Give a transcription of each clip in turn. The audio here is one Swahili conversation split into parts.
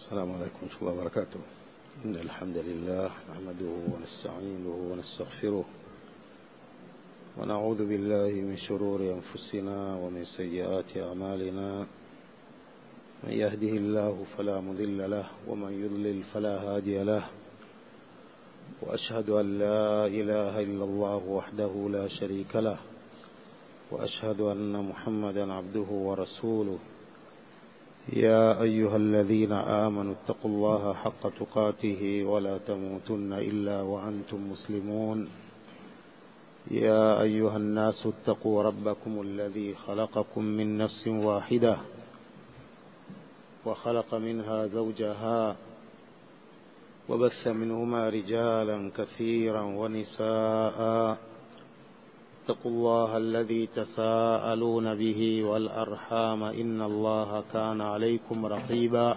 السلام عليكم ورحمة الله وبركاته إن الحمد لله نحمده ونستعينه ونستغفره ونعوذ بالله من شرور أنفسنا ومن سيئات أعمالنا من يهده الله فلا مضل له ومن يضلل فلا هادي له وأشهد أن لا إله إلا الله وحده لا شريك له وأشهد أن محمدا عبده ورسوله يا أيها الذين آمنوا اتقوا الله حق تقاته ولا تموتن إلا وأنتم مسلمون يا أيها الناس اتقوا ربكم الذي خلقكم من نفس واحدة وخلق منها زوجها وبث منهما رجالا كثيرا ونساء اتقوا الله الذي تساءلون به والأرحام إن الله كان عليكم رقيبا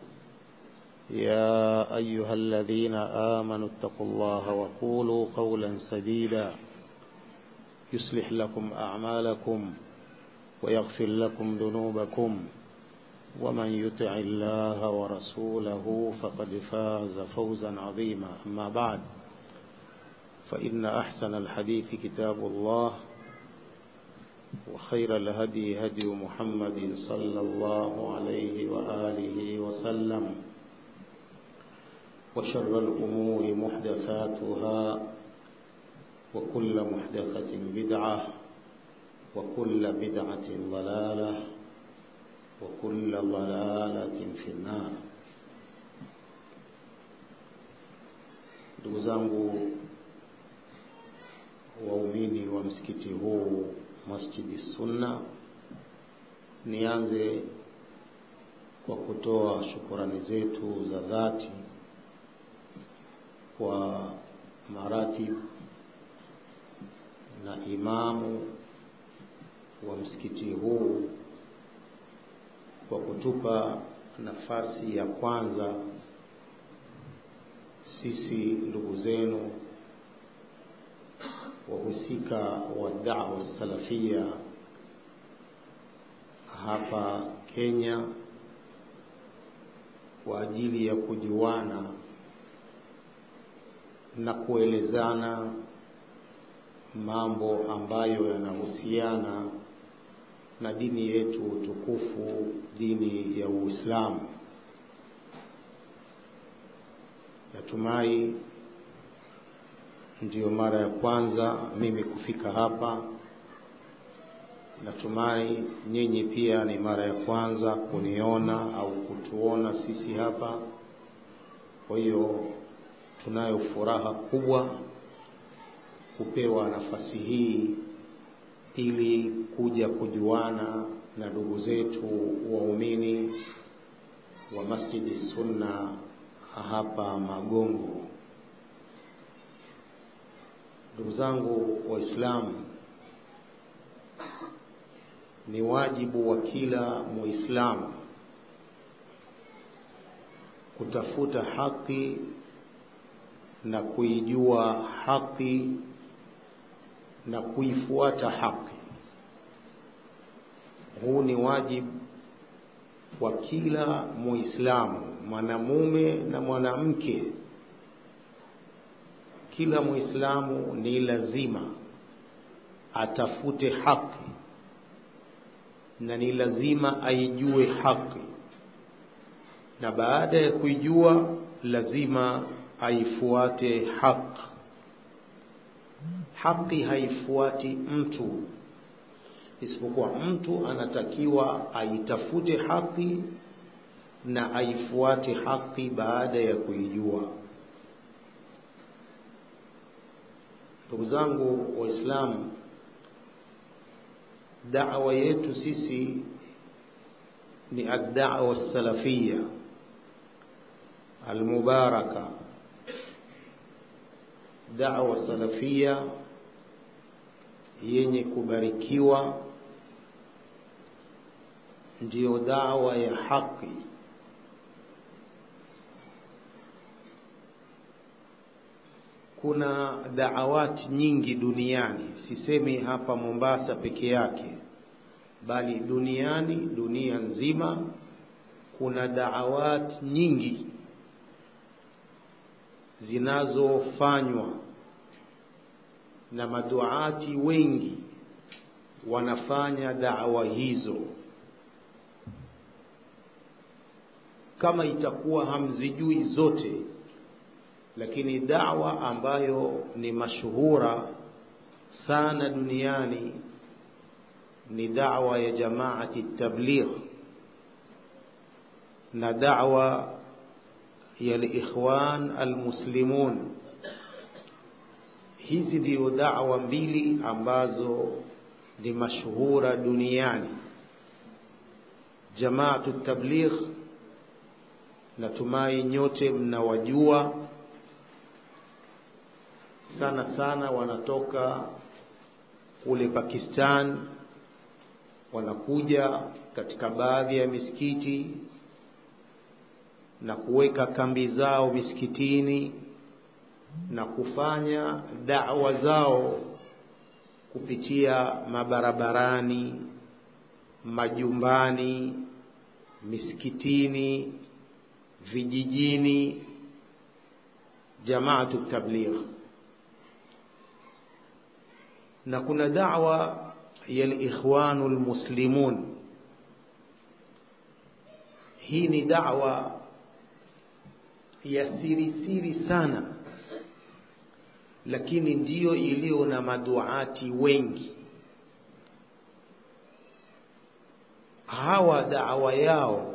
يا أيها الذين آمنوا اتقوا الله وقولوا قولا سديدا يصلح لكم أعمالكم ويغفر لكم ذنوبكم ومن يطع الله ورسوله فقد فاز فوزا عظيما أما بعد فإن أحسن الحديث كتاب الله وخير الهدي هدي محمد صلى الله عليه وآله وسلم وشر الأمور محدثاتها وكل محدثة بدعة وكل بدعة ضلالة وكل ضلالة في النار ndugu zangu waumini wa msikiti huu Masjidi Sunna, nianze kwa kutoa shukurani zetu za dhati kwa maratib na imamu wa msikiti huu kwa kutupa nafasi ya kwanza sisi ndugu zenu wahusika wa da'wa salafia hapa Kenya kwa ajili ya kujuana na kuelezana mambo ambayo yanahusiana na dini yetu tukufu, dini ya Uislamu. Natumai ndiyo mara ya kwanza mimi kufika hapa. Natumai nyinyi pia ni mara ya kwanza kuniona au kutuona sisi hapa. Kwa hiyo tunayo furaha kubwa kupewa nafasi hii ili kuja kujuana na ndugu zetu waumini wa Masjidi Sunna hapa Magongo. Ndugu zangu Waislamu, ni wajibu wa kila Muislamu kutafuta haki na kuijua haki na kuifuata haki. Huu ni wajibu wa kila Muislamu, mwanamume na mwanamke. Kila Muislamu ni lazima atafute haki na ni lazima aijue haki, na baada ya kuijua lazima aifuate haki. Haki haifuati mtu, isipokuwa mtu anatakiwa aitafute haki na aifuate haki baada ya kuijua. Ndugu zangu Waislamu, da'wa yetu sisi ni ad-da'wa salafia almubaraka, da'wa salafia yenye kubarikiwa, ndiyo da'wa ya haki. Kuna daawati nyingi duniani, sisemi hapa Mombasa peke yake, bali duniani, dunia nzima kuna daawat nyingi zinazofanywa na maduati wengi wanafanya da'wa hizo kama itakuwa hamzijui zote lakini da'wa ambayo ni mashuhura sana duniani ni da'wa ya jamaati tabligh na da'wa ya ikhwan almuslimun hizi ndio da'wa mbili ambazo ni mashuhura duniani jamaatu tabligh natumai nyote mnawajua sana sana wanatoka kule Pakistan wanakuja katika baadhi ya misikiti na kuweka kambi zao misikitini na kufanya da'wa zao kupitia mabarabarani, majumbani, misikitini, vijijini, jamaatu tabligh. Na kuna da'wa ya al-ikhwanu al-muslimun. Hii ni da'wa ya siri siri sana lakini ndiyo iliyo na maduati wengi hawa da'wa yao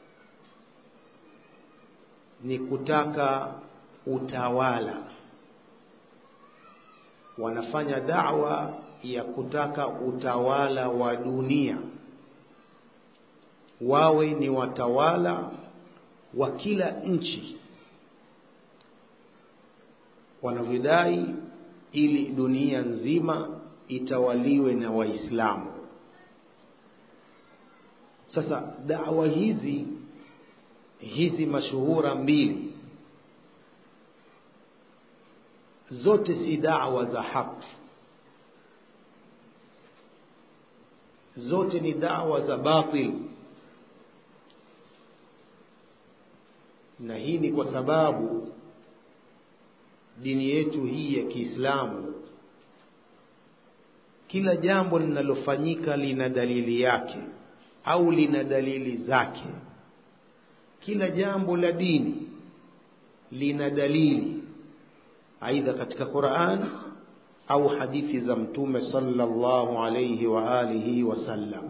ni kutaka utawala wanafanya da'wa ya kutaka utawala wa dunia wawe ni watawala wa kila nchi wanavyodai ili dunia nzima itawaliwe na Waislamu. Sasa dawa hizi hizi mashuhura mbili zote si dawa za haki, zote ni dawa za batil, na hii ni kwa sababu dini yetu hii ya Kiislamu kila jambo linalofanyika lina dalili yake au lina dalili zake. Kila jambo la dini lina dalili aidha katika Qur'an au hadithi za Mtume sallallahu alayhi wa alihi wasallam.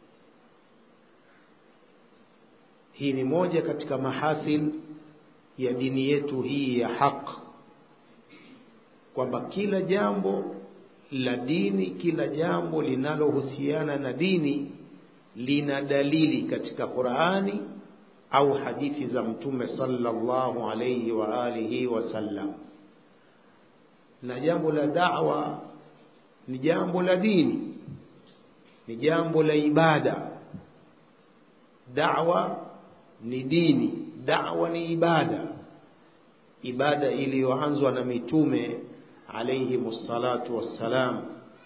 Hii ni moja katika mahasin ya dini yetu hii ya haki kwamba kila jambo la dini, kila jambo linalohusiana na dini lina dalili katika Qur'ani au hadithi za Mtume sallallahu alayhi wa alihi wasallam. Na jambo la da'wa ni jambo la dini, ni jambo la ibada. Da'wa ni dini, da'wa ni ibada, ibada iliyoanzwa na mitume عليهم الصلاة والسلام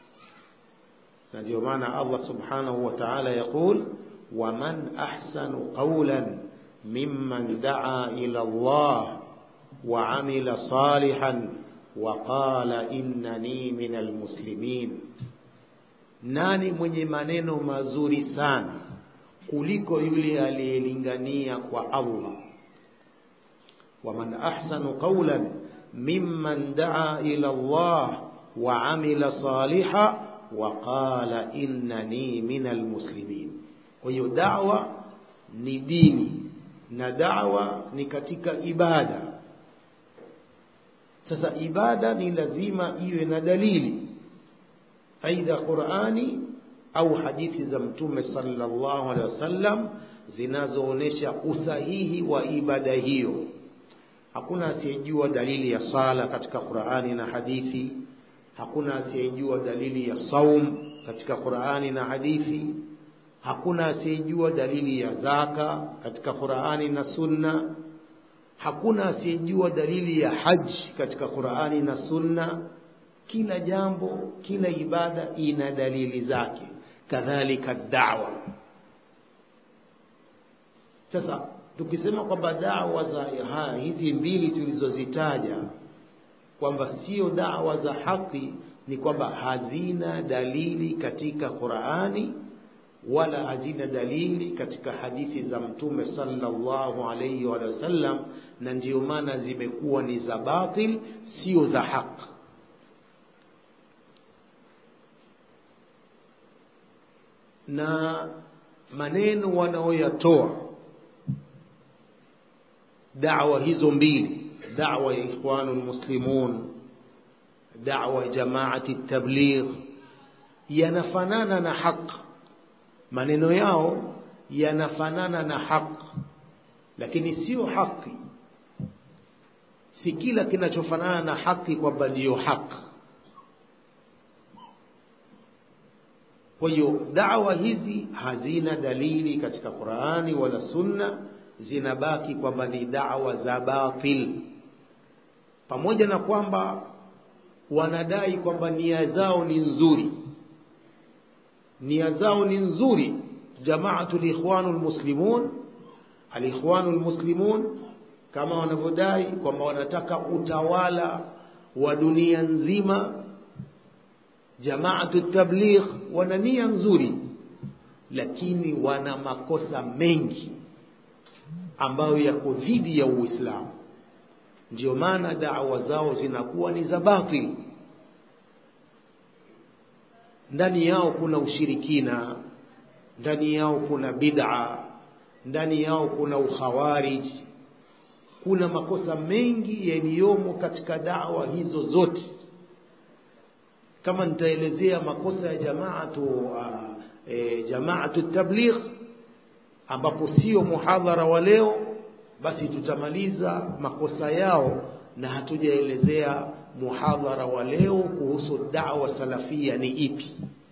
نجي معنا الله سبحانه وتعالى يقول ومن أحسن قولا ممن دعا إلى الله وعمل صالحا وقال إنني من المسلمين nani mwenye maneno mazuri sana kuliko yule aliyelingania kwa Allah waman ahsanu qawlan ممن دعا إلى الله وعمل صالحا وقال إنني من المسلمين kwa da'wa ni dini na da'wa ni katika ibada sasa ibada ni lazima iwe na dalili aidha Qur'ani au hadithi za mtume sallallahu alaihi wasallam zinazoonesha usahihi wa ibada hiyo hakuna asiyejua dalili ya sala katika Qur'ani na hadithi hakuna asiyejua dalili ya saum katika Qur'ani na hadithi hakuna asiyejua dalili ya zaka katika Qur'ani na sunna hakuna asiyejua dalili ya haji katika Qur'ani na sunna kila jambo kila ibada ina dalili zake kadhalika da'wa sasa tukisema kwamba dawa za haya hizi mbili tulizozitaja kwamba sio dawa za haki ni kwamba hazina dalili katika Qur'ani wala hazina dalili katika hadithi za mtume sallallahu alayhi wa sallam na ndio maana zimekuwa ni za batil sio za haki na maneno wanaoyatoa da'wa hizo mbili da'wa ya ikhwanul muslimun da'wa ya jamaati tabligh yanafanana na haq maneno yao yanafanana na haq lakini sio haki si kila kinachofanana na haki kwamba ndiyo haki kwa hiyo dawa hizi hazina dalili katika Qur'ani wala Sunna zinabaki kwamba ni dawa za batil pamoja na kwamba wanadai kwamba nia zao ni nzuri nia zao ni nzuri jamaatul ikhwanul muslimun alikhwanul muslimun kama wanavyodai kwamba wanataka utawala wa dunia nzima jamaatu tabligh wana nia nzuri lakini wana makosa mengi ambayo yako dhidi ya Uislamu ndio maana da'wa zao zinakuwa ni za batili ndani yao kuna ushirikina ndani yao kuna bid'a ndani yao kuna ukhawarij kuna makosa mengi yaliyomo katika dawa hizo zote kama nitaelezea makosa ya jamaatu uh, e, jamaatu tabligh ambapo sio muhadhara wa leo basi tutamaliza makosa yao na hatujaelezea muhadhara wa leo kuhusu da'wa salafia ni ipi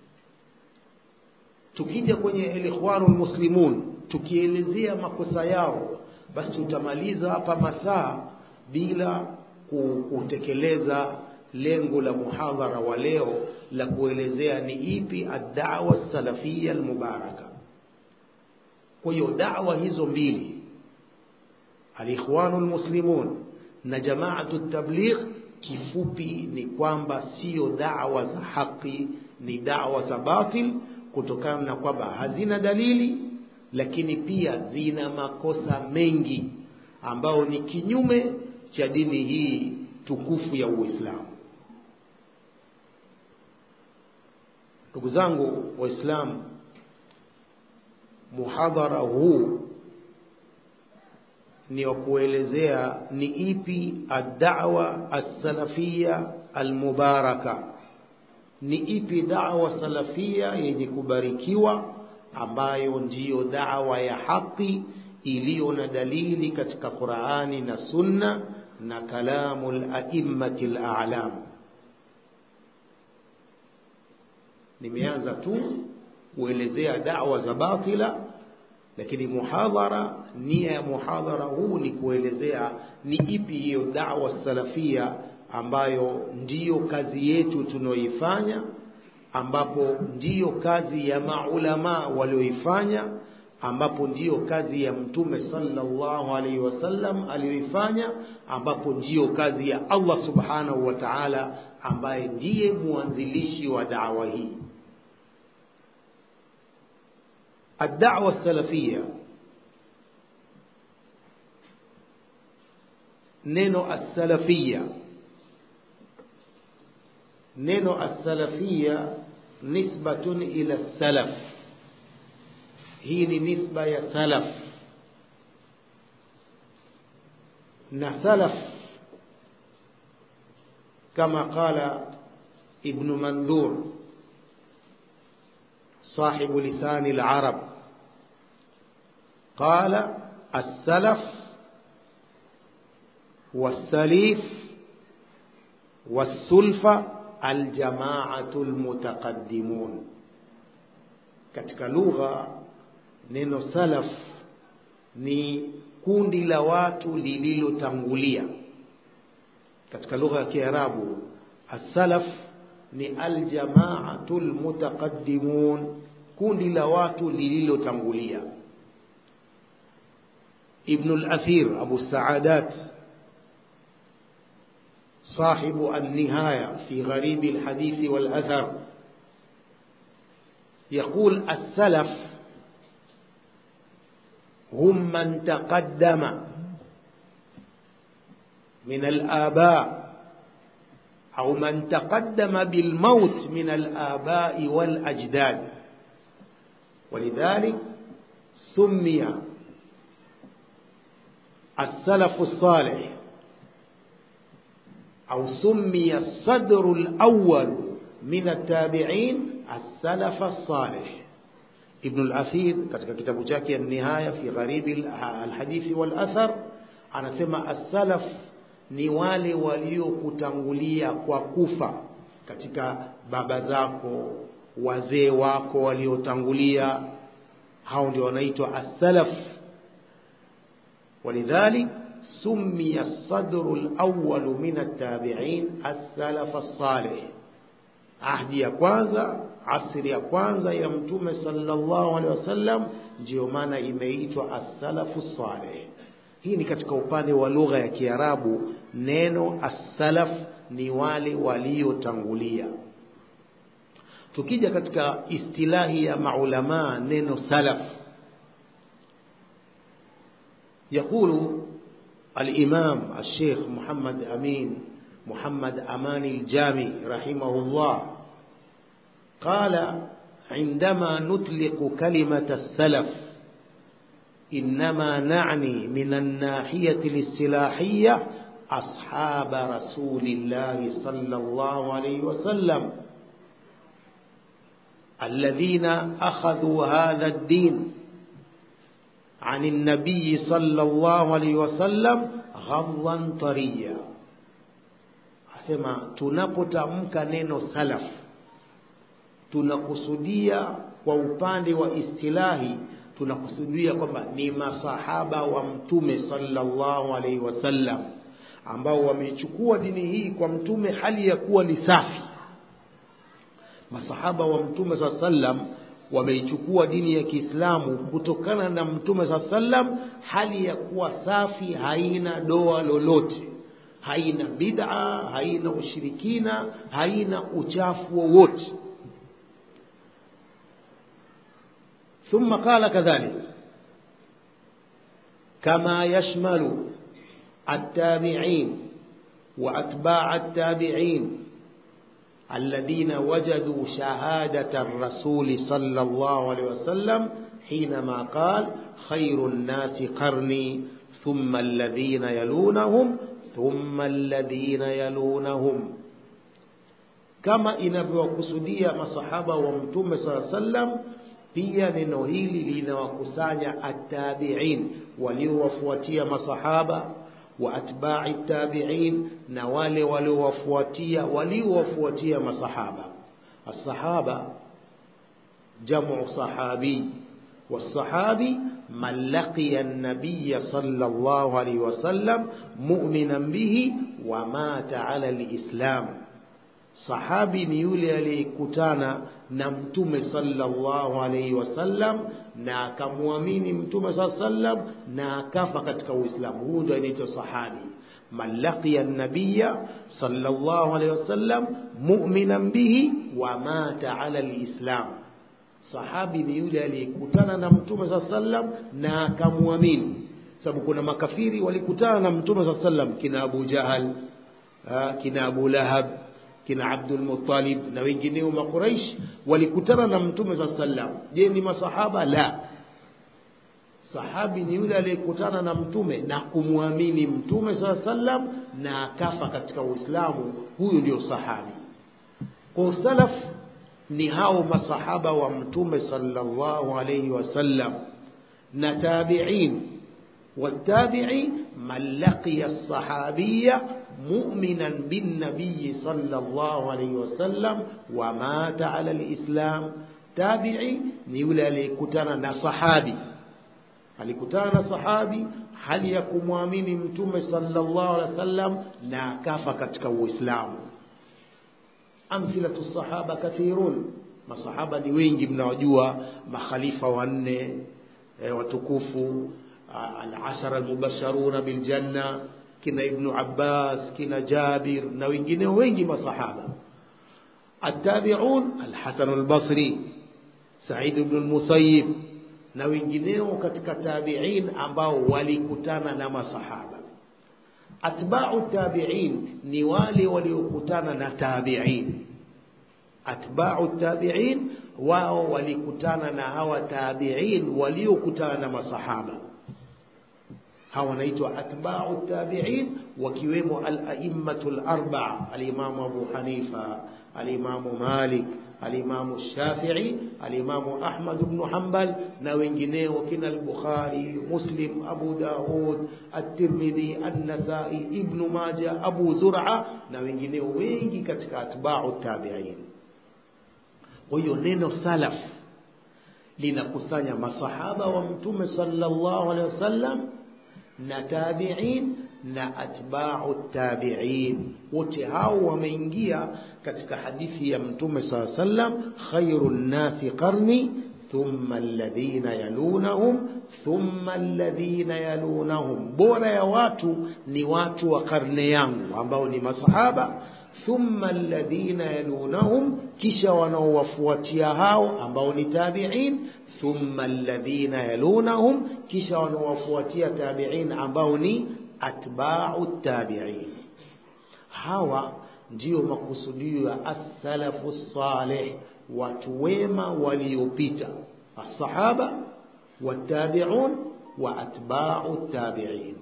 tukija kwenye ikhwanul muslimun tukielezea makosa yao basi tutamaliza hapa masaa bila kutekeleza lengo la muhadhara wa leo la kuelezea ni ipi ad-da'wa salafia al-mubaraka kwa hiyo da'wa hizo mbili al-ikhwanul muslimun na jamaatu tabligh kifupi ni kwamba sio da'wa za haki ni da'wa za batil kutokana na kwamba hazina dalili lakini pia zina makosa mengi ambao ni kinyume cha dini hii tukufu ya Uislamu ndugu zangu waislamu muhadhara huu ni wa kuelezea ni ipi ad-da'wa as-salafia al-mubaraka ni ipi da'wa salafia yenye kubarikiwa ambayo ndiyo da'wa ya haki iliyo na dalili katika Qur'ani na Sunna na kalamul a'immatil a'lam nimeanza tu kuelezea da'wa za batila lakini muhadhara nia ya muhadhara huu ni kuelezea ni ipi hiyo da'wa salafia ambayo ndiyo kazi yetu tunaoifanya ambapo ndiyo kazi ya maulama walioifanya ambapo ndiyo kazi ya mtume sallallahu alaihi wasallam aliyoifanya ambapo ndiyo kazi ya Allah subhanahu wa ta'ala ambaye ndiye muanzilishi wa da'wa hii الدعوة السلفية neno as-salafia neno as-salafia nisbatun ila salaf hii ni nisba ya salaf na salaf kama qala ibn mandhur صاحب لسان العرب قال السلف والسليف والسلفة الجماعة المتقدمون katika lugha neno salaf ni kundi la watu lililotangulia katika lugha ya Kiarabu as-salaf ni aljamaatul mutaqaddimun kundi la watu lililotangulia ابن الأثير أبو السعادات صاحب النهاية في غريب الحديث والأثر يقول السلف هم من تقدم من الآباء أو من تقدم بالموت من الآباء والأجداد ولذلك سمي السلف الصالح أو سمي الصدر الأول من التابعين السلف الصالح ابن الأثير katika kitabu chake النهاية في غريب الحديث والأثر anasema as-salaf ni wale waliokutangulia kwa kufa katika baba zako wazee wako waliotangulia hao ndio wanaitwa as-salaf ولذلك سمي الصدر الأول من التابعين السلف الصالح ahdi ya kwanza asri ya kwanza ya mtume sallallahu alaihi wasallam ndio maana imeitwa as-salafu salih hii ni katika upande wa lugha ya Kiarabu neno as-salaf ni wale waliotangulia tukija katika istilahi ya maulama neno salaf يقول الإمام الشيخ محمد أمين محمد أمان الجامي رحمه الله قال عندما نطلق كلمة السلف إنما نعني من الناحية الاصطلاحية أصحاب رسول الله صلى الله عليه وسلم الذين أخذوا هذا الدين عن النبي صلى الله عليه وسلم غضا طريا asema tunapotamka neno salaf tunakusudia kwa upande wa istilahi tunakusudia kwamba ni masahaba wa mtume sallallahu alaihi wasallam ambao wamechukua dini hii kwa mtume hali ya kuwa ni safi masahaba wa mtume saa sallam wameichukua dini ya Kiislamu kutokana na mtume saa sallam hali ya kuwa safi haina doa lolote haina bid'a haina ushirikina haina uchafu wowote ثم قال كذلك كما يشمل التابعين وأتباع التابعين الذين وجدوا شهادة الرسول صلى الله عليه وسلم حينما قال خير الناس قرني ثم الذين يلونهم ثم الذين يلونهم kama inavyowakusudia masahaba wa mtume saa sallam pia neno hili linawakusanya attabiin waliowafuatia masahaba wa atba'i tabi'in na wale waliowafuatia waliowafuatia masahaba as-sahaba jam'u sahabi والصحابي من لقي النبي صلى الله عليه وسلم مؤمنا به ومات على الإسلام sahabi ni yule aliyekutana na mtume sallallahu alaihi wasallam na akamwamini mtume saa sallam na akafa katika uislamu huyu ndio anaitwa sahabi man laqiya nabiya sallallahu alaihi wasallam mu'minan bihi wa mata ala alislam sahabi ni yule aliyekutana na mtume saa sallam na akamwamini sababu kuna makafiri walikutana na mtume saa sallam kina abu jahal kina abu lahab kina Abdul Muttalib na wengineo makuraish walikutana na mtume sa sallam je ni masahaba la sahabi ni yule aliyekutana na mtume na kumwamini mtume sa sallam na akafa katika uislamu huyu ndio sahabi kwa salaf ni hao masahaba wa mtume sallallahu alayhi wasallam na tabi'in والتابعي من لقي الصحابية مؤمنا بالنبي صلى الله عليه وسلم ومات على الإسلام تابعي نيولى لكتانا نصحابي alikutana na sahabi hali ya kumwamini mtume sallallahu alaihi wasallam na akafa katika uislamu amthilatu sahaba kathirun masahaba ni wengi mnawajua makhalifa wanne e, watukufu al-ashara al-mubashsharuna bil janna kina ibn Abbas kina Jabir na wengineo wengi masahaba التابعون الحسن البصري سعيد بن المسيب na wengineo katika tabi'in ambao walikutana na masahaba atba'u tabi'in ni wale waliokutana na tabi'in atba'u tabi'in wao walikutana na hawa tabi'in waliokutana na masahaba hawa wanaitwa atba'u tabi'in wakiwemo al-a'immatu al-arba'a al-imam Abu Hanifa al-imam Malik al-imam Shafi'i al-imam Ahmad ibn Hanbal na wengineo kina al-Bukhari Muslim Abu Daud at-Tirmidhi an-Nasa'i Ibn Majah Abu Zur'a na wengineo wengi katika atba'u tabi'in kwa hiyo neno salaf linakusanya masahaba wa mtume sallallahu alaihi wasallam na tabi'in na atba'u tabi'in wote hao wameingia katika hadithi ya mtume sallallahu alaihi wasallam khairun nasi qarni thumma alladhina yalunahum thumma alladhina yalunahum bora ya watu ni watu wa karne yangu ambao ni masahaba thumma alladhina yalunahum kisha wanaowafuatia hao ambao ni tabi'in thumma alladhina yalunahum kisha wanaowafuatia tabi'in ambao ni atba'u tabi'in hawa ndio makusudio ya as-salafu salih watu wema waliopita as-sahaba wat-tabi'un wa atba'u tabi'in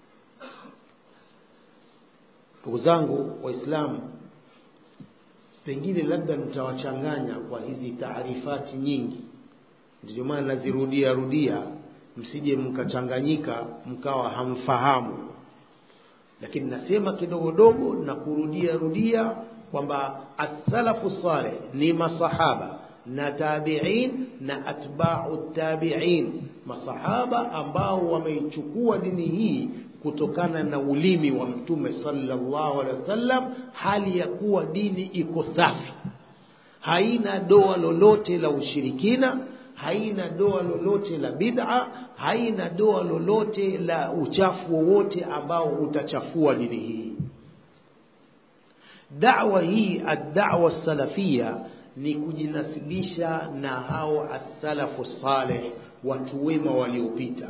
ndugu zangu waislamu pengine labda nitawachanganya kwa hizi taarifati nyingi ndio maana nazirudia rudia msije mkachanganyika mkawa hamfahamu lakini nasema kidogo dogo na kurudia rudia kwamba as-salafu salih ni masahaba na tabi'in na atba'u tabi'in masahaba ambao wameichukua dini hii kutokana na ulimi wa mtume sallallahu alaihi wasallam hali ya kuwa dini iko safi haina doa lolote la ushirikina haina doa lolote la bid'a haina doa lolote la uchafu wowote ambao utachafua dini hii da'wa hii ad-da'wa salafia ni kujinasibisha na hao as-salafu salih watu wema waliopita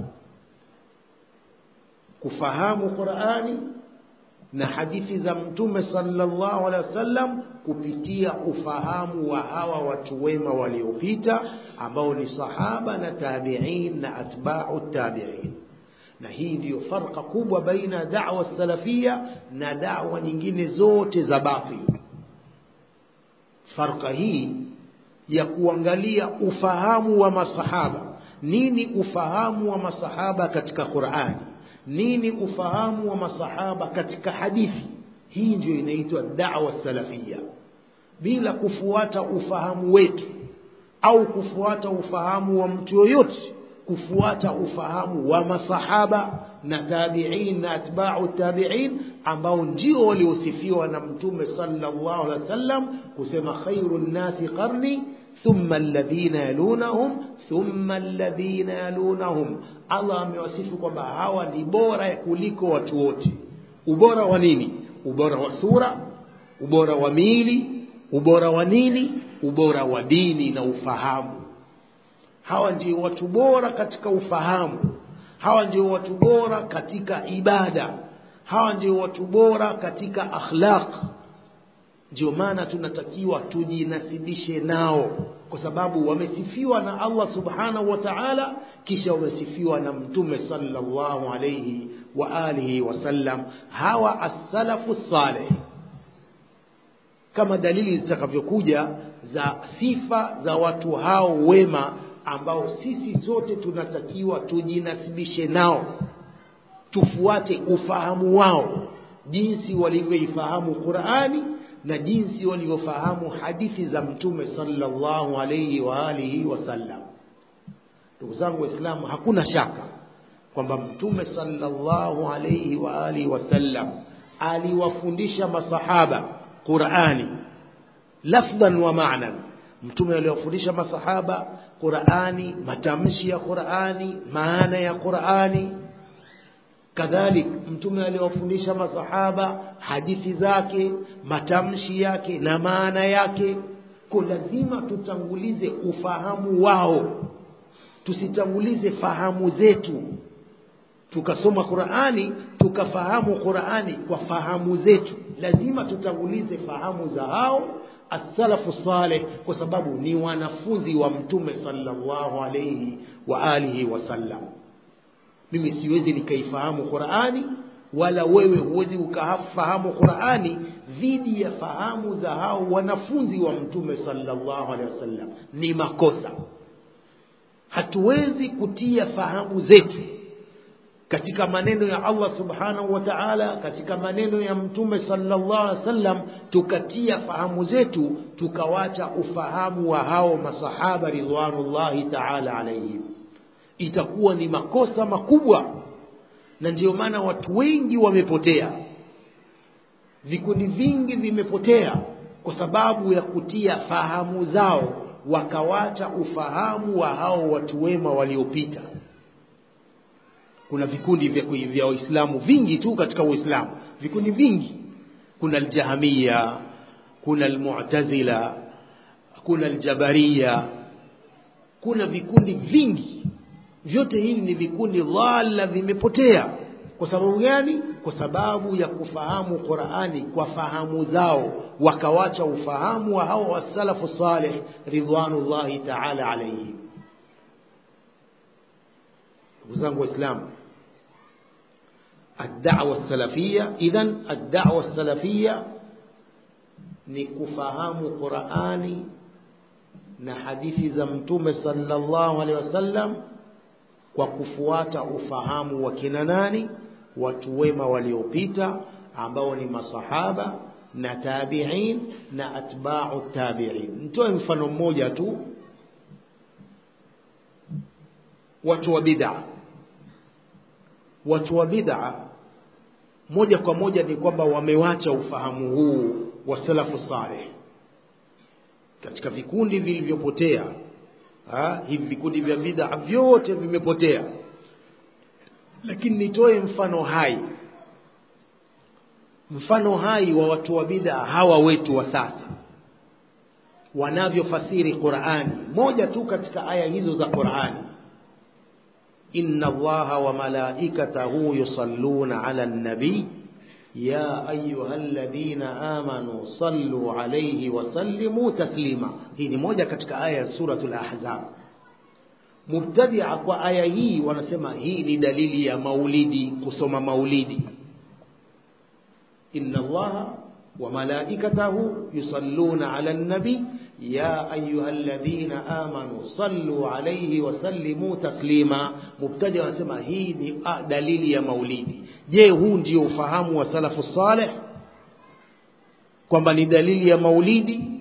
kufahamu Qur'ani na hadithi za mtume sallallahu alaihi wasallam kupitia ufahamu wa hawa watu wema waliopita ambao ni sahaba na tabi'in na atba'u tabi'in na hii ndiyo farqa kubwa baina da'wa salafia na da'wa nyingine zote za batil farqa hii ya kuangalia ufahamu wa masahaba nini ufahamu wa masahaba katika Qur'ani nini ufahamu wa masahaba katika hadithi hii ndio inaitwa da'wa salafia bila kufuata ufahamu wetu au kufuata ufahamu wa mtu yoyote kufuata ufahamu wa masahaba na tabi'in na atba'u tabi'in ambao ndio waliosifiwa na mtume sallallahu alaihi wasallam kusema khairun nasi qarni thumma alladhina yalunahum thumma alladhina yalunahum Allah amewasifu kwamba hawa ni bora kuliko watu wote ubora wa nini ubora wa sura ubora wa miili ubora wa nini ubora wa dini na ufahamu hawa ndio watu bora katika ufahamu hawa ndio watu bora katika ibada hawa ndio watu bora katika akhlaq ndio maana tunatakiwa tujinasibishe nao kwa sababu wamesifiwa na Allah subhanahu wa ta'ala kisha wamesifiwa na mtume sallallahu alayhi wa alihi wasallam hawa as-salafu salih kama dalili zitakavyokuja za sifa za watu hao wema ambao sisi sote tunatakiwa tujinasibishe nao tufuate ufahamu wao jinsi walivyoifahamu Qur'ani na jinsi walivyofahamu hadithi za mtume sallallahu alayhi wa alihi wasallam ndugu zangu waislamu hakuna shaka kwamba mtume sallallahu alayhi wa alihi wasallam aliwafundisha masahaba Qur'ani lafdhan wa ma'nan mtume aliwafundisha masahaba qurani matamshi ya qurani maana ya qurani kadhalik mtume aliwafundisha masahaba hadithi zake matamshi yake na maana yake ko lazima tutangulize ufahamu wao tusitangulize fahamu zetu tukasoma qurani tukafahamu qurani kwa fahamu zetu lazima tutangulize fahamu za hao assalafu saleh kwa sababu ni wanafunzi wa mtume sallallahu alayhi wa alihi wasallam mimi siwezi nikaifahamu qurani wala wewe huwezi ukafahamu qurani dhidi ya fahamu za hao wanafunzi wa mtume sallallahu alaihi wasallam ni makosa hatuwezi kutia fahamu zetu katika maneno ya Allah subhanahu wa ta'ala katika maneno ya mtume sallallahu alaihi wasallam tukatia fahamu zetu tukawacha ufahamu wa hao masahaba ridwanullahi ta'ala alaihim itakuwa ni makosa makubwa na ndiyo maana watu wengi wamepotea vikundi vingi vimepotea kwa sababu ya kutia fahamu zao wakawacha ufahamu wa hao watu wema waliopita kuna vikundi vya vya waislamu vingi tu katika uislamu vikundi vingi kuna aljahamia kuna almu'tazila kuna aljabariya kuna vikundi vingi vyote hivi ni vikundi dhalla vimepotea kwa sababu gani kwa sababu ya kufahamu qurani kwa fahamu zao wakawacha ufahamu wa hao wasalafu salih ridwanullahi taala alaihim ndugu zangu waislamu الدعوة السلفية إذا الدعوة السلفية نكفهام قرآني na hadithi za mtume sallallahu alaihi wasallam kwa kufuata ufahamu wa kina nani watu wema waliopita ambao ni masahaba na tabi'in na atba'u tabi'in nitoe mfano mmoja tu watu wa bid'a watu wa bid'a moja kwa moja ni kwamba wamewacha ufahamu huu wa salafu saleh katika vikundi vilivyopotea hivi vikundi vya bid'a vyote vimepotea lakini nitoe mfano hai mfano hai wa watu wa bid'a hawa wetu wa sasa wanavyofasiri Qur'ani moja tu katika aya hizo za Qur'ani inna allaha wa malaikatahu yusalluna ala nabi يا أيها الذين آمنوا صلوا عليه وسلموا تسليما hii ni moja katika aya ya suratul ahzab mubtadia kwa aya hii wanasema hii ni dalili ya maulidi kusoma maulidi inna allaha wa malaikatahu yusalluna ala nabi ya ayuha alladhina amanu sallu alayhi wa sallimu taslima mubtadia wanasema hii ni dalili ya maulidi je huu ndio ufahamu wa salafu saleh kwamba ni dalili ya maulidi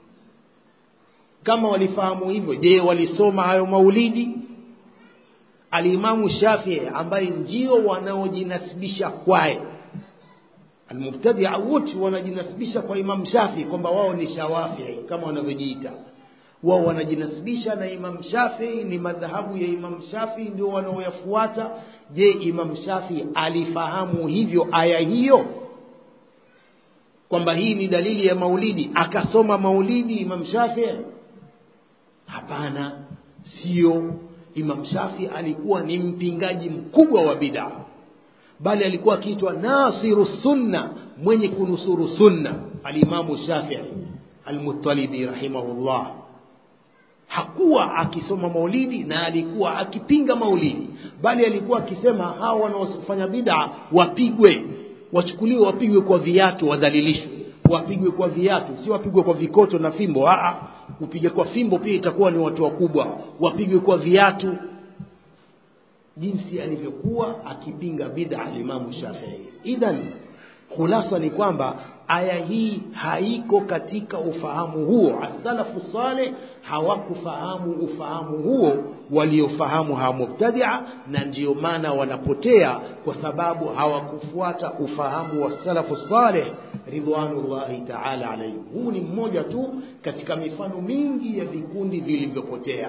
kama walifahamu hivyo je walisoma hayo maulidi alimamu shafii ambaye ndio wanaojinasibisha kwaye almubtadia wote wanajinasibisha kwa imam shafii kwamba wao ni shawafii kama wanavyojiita wao wanajinasibisha na imam shafii ni madhahabu ya imam shafii ndio wanaoyafuata je imam shafii alifahamu hivyo aya hiyo kwamba hii ni dalili ya maulidi akasoma maulidi imam shafii hapana sio imam shafii alikuwa ni mpingaji mkubwa wa bidaa bali alikuwa akiitwa nasiru sunna mwenye kunusuru sunna alimamu shafii almutalibi rahimahullah hakuwa akisoma maulidi na alikuwa akipinga maulidi bali alikuwa akisema hawa wanaofanya bid'a wapigwe wachukuliwe wapigwe kwa viatu wadhalilishwe wapigwe kwa viatu si wapigwe kwa vikoto na fimbo a upige kwa fimbo pia itakuwa ni watu wakubwa wapigwe kwa viatu jinsi alivyokuwa akipinga bid'a alimamu Shafii idhan khulasa ni kwamba aya hii haiko katika ufahamu huo asalafu saleh hawakufahamu ufahamu huo waliofahamu hawa mubtadia na ndiyo maana wanapotea kwa sababu hawakufuata ufahamu wa salafu saleh ridwanullahi taala alaihim huu ni mmoja tu katika mifano mingi ya vikundi vilivyopotea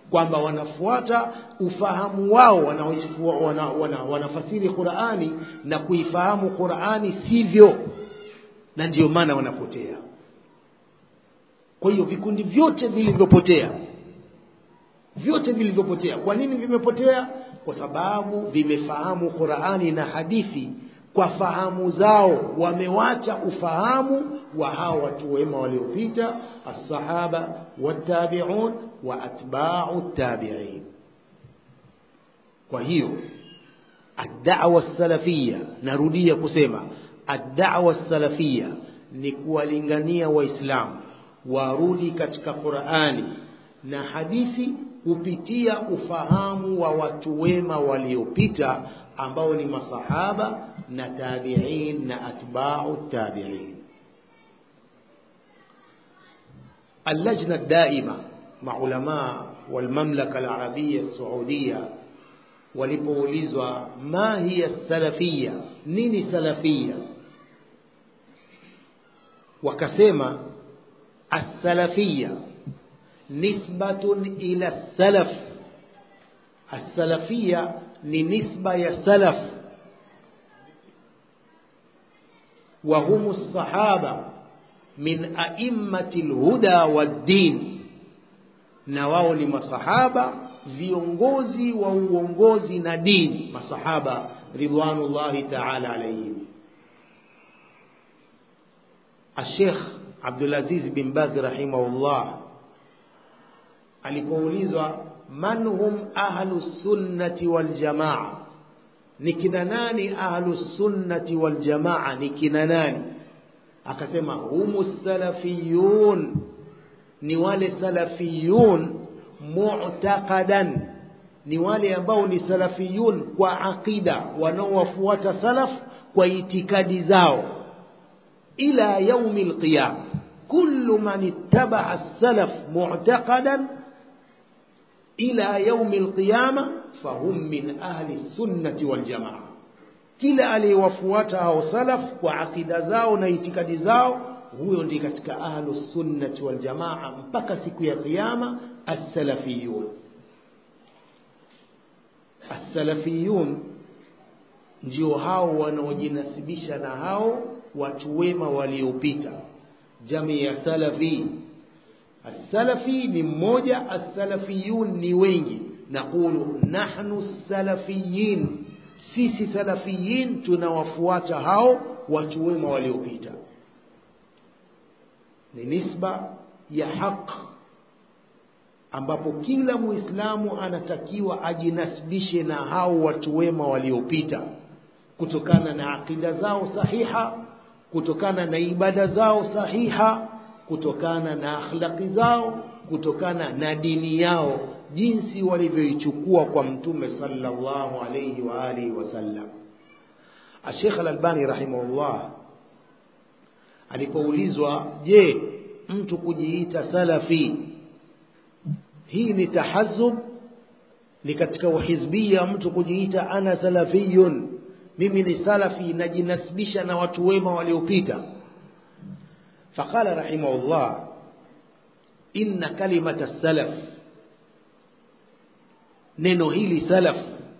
kwamba wanafuata ufahamu wao wanafasiri wana, wana, wana Qur'ani na kuifahamu Qur'ani sivyo na ndiyo maana wanapotea kwa hiyo vikundi vyote vilivyopotea vyote vilivyopotea kwa nini vimepotea kwa sababu vimefahamu Qur'ani na hadithi kwa fahamu zao wamewacha ufahamu wa hao watu wema waliopita as-sahaba wat-tabi'un wa atba'u tabi'in kwa hiyo ad-da'wa salafia narudia kusema ad-da'wa salafia ni kuwalingania waislamu warudi katika Qur'ani na hadithi kupitia ufahamu wa watu wema waliopita ambao ni masahaba na tabi'in na atba'u tabi'in اللجنة الدائمة مع علماء والمملكة العربية السعودية walipoulizwa ma hiya salafia nini salafia wakasema as-salafia nisbatun ila salaf as-salafia ni nisba ya salaf wa humu sahaba min a'immati al-huda wad-din na wao ni masahaba viongozi wa uongozi na dini masahaba ridwanullahi ta'ala alayhim الشيخ عبد العزيز بن باز رحمه الله alipoulizwa man hum ahlu sunnati wal jamaa ni kina nani ahlu sunnati wal jamaa ni kina nani akasema humu salafiyun ni wale salafiyun mu'taqadan ni wale ambao ni salafiyun kwa aqida wanaowafuata salaf kwa itikadi zao ila yaumi alqiyama kullu man ittaba'a as-salaf mu'taqadan ila yaumi alqiyama fahum min ahli sunnati wal jamaa kila aliyewafuata hao salaf kwa akida zao na itikadi zao huyo ndiye katika ahlu sunnati wal jamaa mpaka siku ya kiyama as-salafiyun as-salafiyun ndio hao wanaojinasibisha na hao watu wema waliopita jamii ya salafi as-salafi ni mmoja as-salafiyun ni wengi naqulu nahnu salafiyin sisi salafiyin tunawafuata hao watu wema waliopita ni nisba ya haq ambapo kila muislamu anatakiwa ajinasibishe na hao watu wema waliopita kutokana na akida zao sahiha kutokana na ibada zao sahiha kutokana na akhlaqi zao kutokana na dini yao jinsi walivyoichukua kwa mtume sallallahu alayhi wa alihi wasallam Sheikh Al-Albani rahimahullah alipoulizwa je mtu kujiita salafi hii ni tahazub ni katika uhizbia mtu kujiita ana salafiyun mimi ni salafi najinasibisha na watu wema waliopita faqala rahimahullah inna kalimata salaf neno hili salaf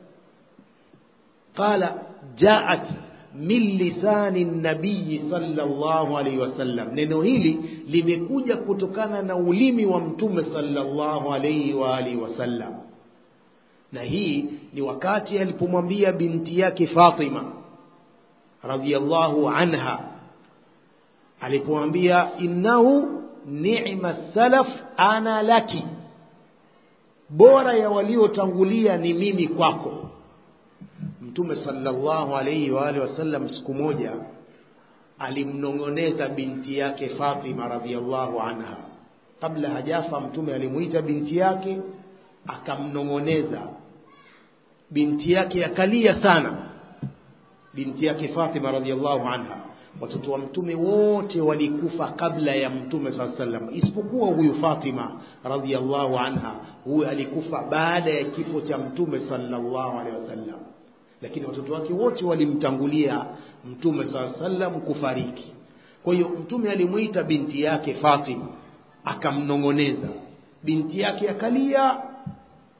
qala jaat min lisani nabii sallallahu alaihi wasallam neno hili limekuja kutokana na ulimi wa mtume sallallahu alaihi wa alihi wasallam na hii ni wakati alipomwambia binti yake Fatima radhiyallahu anha alipomwambia innahu ni'ma salaf ana laki bora ya waliotangulia ni mimi kwako mtume sallallahu alayhi wa alihi wasallam siku moja alimnongoneza binti yake Fatima radhiyallahu anha kabla hajafa mtume alimuita binti yake akamnongoneza binti yake akalia sana binti yake Fatima radhiallahu anha watoto wa mtume wote walikufa kabla ya mtume saa sallam isipokuwa huyu Fatima radhiallahu anha huyu alikufa baada ya kifo cha mtume sallallahu alaihi wasallam lakini watoto wake wote walimtangulia mtume saa sallam kufariki kwa hiyo mtume alimuita binti yake Fatima akamnongoneza binti yake akalia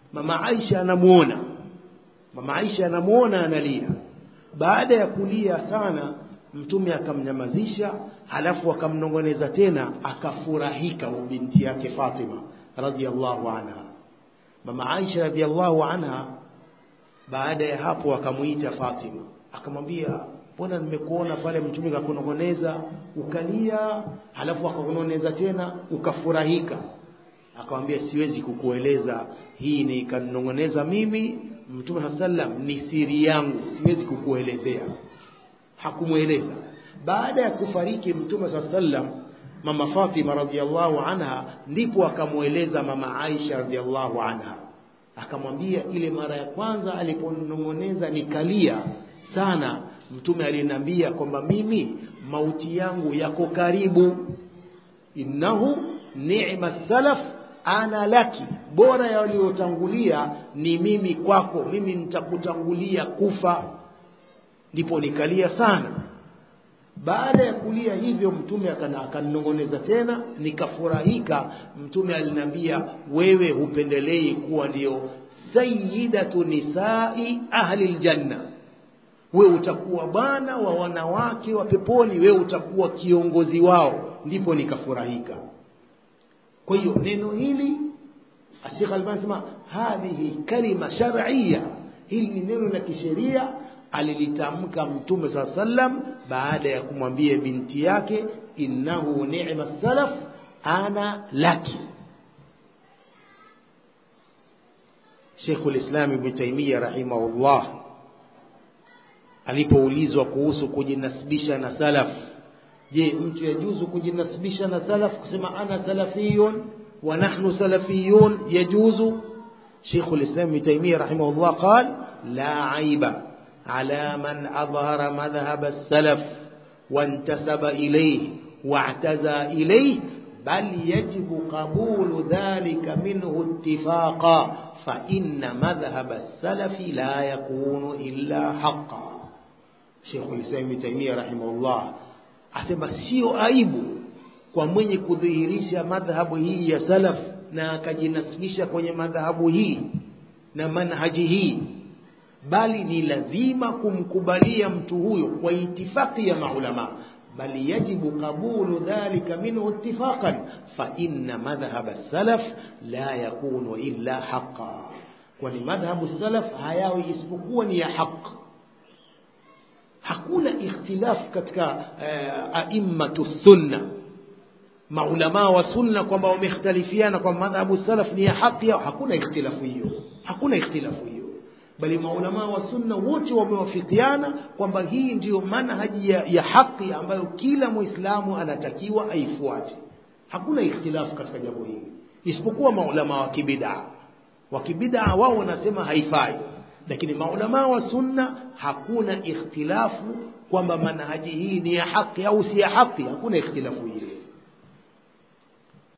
mama Aisha anamuona mama Aisha anamuona analia baada ya kulia sana mtume akamnyamazisha halafu akamnongoneza tena akafurahika binti yake Fatima radhiallahu anha mama Aisha radhiallahu anha baada ya hapo akamuita Fatima akamwambia mbona nimekuona pale mtume kakunongoneza ukalia halafu akakunongoneza tena ukafurahika akamwambia siwezi kukueleza hii ni kanongoneza mimi mtume sallam ni siri yangu siwezi kukuelezea hakumweleza baada ya kufariki mtume sallam mama Fatima radhiallahu anha ndipo akamweleza mama Aisha radhiallahu anha akamwambia ile mara ya kwanza aliponong'oneza nikalia sana mtume aliniambia kwamba mimi mauti yangu yako karibu innahu ni'ma salaf ana laki bora ya waliotangulia ni mimi kwako mimi nitakutangulia kufa ndipo nikalia sana baada ya kulia hivyo mtume akanongoneza tena nikafurahika mtume aliniambia wewe hupendelei kuwa ndio sayyidatu nisai ahli aljanna we utakuwa bwana wa wanawake wa peponi we utakuwa kiongozi wao ndipo nikafurahika kwa hiyo neno hili Sheikh Albani sema hadhihi kalima shar'iyya hili ni neno la kisheria alilitamka mtume saa sallam baada ya kumwambia binti yake innahu ni'ma salaf ana laki Sheikhul Islam Ibn Taymiyyah rahimahullah alipoulizwa kuhusu kujinasibisha na salaf je mtu yajuzu kujinasibisha na salaf kusema ana salafiyun wa nahnu salafiyun yajuzu Sheikhul Islam Ibn Taymiyyah rahimahullah قال لا عيب على من أظهر مذهب السلف وانتسب إليه واعتزى إليه بل يجب قبول ذلك منه اتفاقا فإن مذهب السلف لا يكون إلا حقا شيخ الإسلام ابن تيمية رحمه الله asema sio aibu kwa mwenye kudhihirisha madhhabu hii ya salaf na akajinasibisha kwenye madhhabu hii na manhaji hii bali ni lazima kumkubalia mtu huyo kwa itifaki ya maulama bali yajibu qabulu dhalika minhu ittifaqan fa inna madhhab as-salaf la yakunu illa haqqan kwani madhhabu salaf hayawi isipokuwa ni ya haq hakuna ikhtilaf katika uh, aimmatu sunna maulama wa sunna kwamba wamekhtalifiana kwa madhhabu salaf ni ya haki au hakuna ikhtilafu hiyo hakuna ikhtilafu hiyo bali maulama wa sunna wote wamewafikiana kwamba hii ndiyo manhaji ya, ya haki ambayo kila muislamu anatakiwa aifuate hakuna ikhtilafu katika jambo hili isipokuwa maulama wa kibidaa wa kibidaa wao wanasema haifai lakini maulama wa sunna hakuna ikhtilafu kwamba manhaji hii ni ya haki au si ya haki hakuna ikhtilafu hiyo